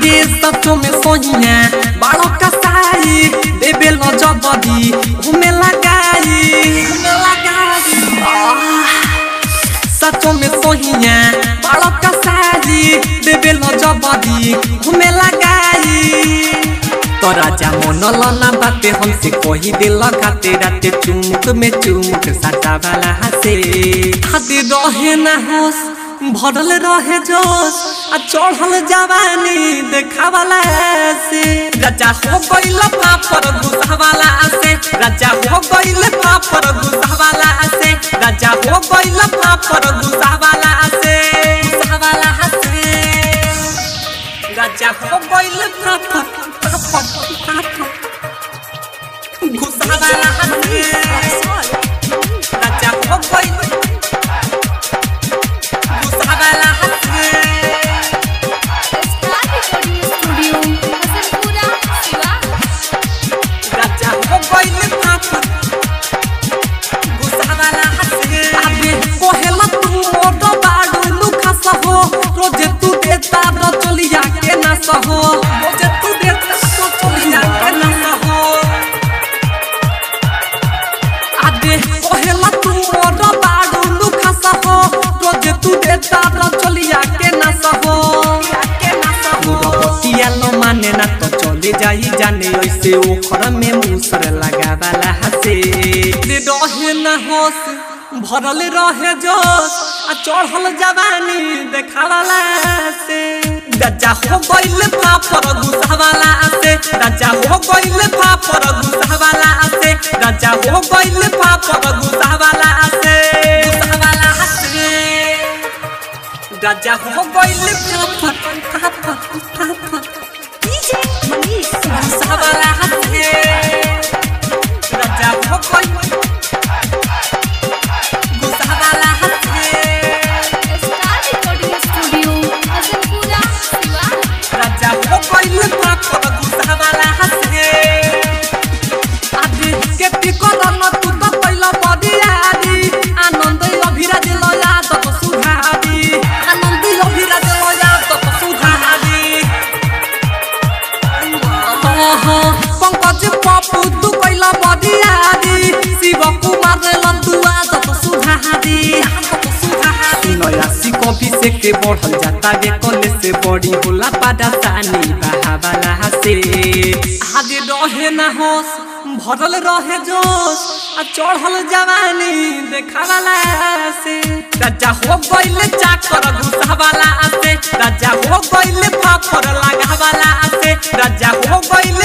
हादे सचो में सोहिया बाड़ो कसाई देबे लो जबदी घूमे लगाई घूमे लगाई आह, सचो में सोहिया बाड़ो कसाई देबे लो जबदी घूमे लगाई तो राजा मन लना बाते हमसे कही दिल खाते राते चुमुक में चुमुक साटा वाला हसे हाथे रहे ना होश भरल रहे जोश आ चढ़ल जवानी देखा वाला से राजा हो गइल पापर गुस्सा वाला से राजा हो गइल पापर गुस्सा वाला से राजा हो गइल पापर गुस्सा वाला से गुस्सा वाला से राजा हो गइल पापर पापर पापर गुस्सा वाला से राजा हो गइल गुस्सा वाला से star recording studio Hasanpura Shiva Raja हो गइल पापर गुस्सा वाला हंसे अबे कोहेला तू मोट बाडू लुखा सहो रोजे तू देता रो चलिया के ना सहो रोजे तू देता रो चलिया के ना सहो अबे कोहेला तू मोट बाडू लुखा सहो रोजे तू देता रो चलिया के ना सहो के ना सहो बतिया लो माने ना तो चले जाई जाने ऐसे ओखर में मूसर लगा वाला हसे रे रहे ना होश भरल रहे जोश आ चढ़ल जवानी देखा वाला से राजा हो गइल पापर गुस्सा वाला से राजा हो गइल पापर गुस्सा वाला से राजा हो गइल पापर गुस्सा वाला से गुस्सा वाला से राजा हो गइल पापर पापर पापर डीजे मनीष गुस्सावाला हंसे राजा हो गइल गुस्सावाला हंसे star recording studio Hasanpura Shiva Raja हो गइल पापर गुस्सावाला हंसे आदि केती करन तू तो पहिला बदियादी आनन्द अभिराज लया तत सुधादी आनन्द अभिराज लया तत सुधादी पंकज पप्पू तू कैला बदियादी शिव कुमार लंदुआ तत सुधादी नयासी कॉपी से के बढ़ल जाता गे कले से बड़ी होला पादा सानी बहावाला से आदि रहे ना होश भरल रहे जोश आ चढ़ल जवानी देखावाला से राजा हो गइल चाकर घुसावाला से राजा हो गइल फाफर लगावाला से राजा हो गइल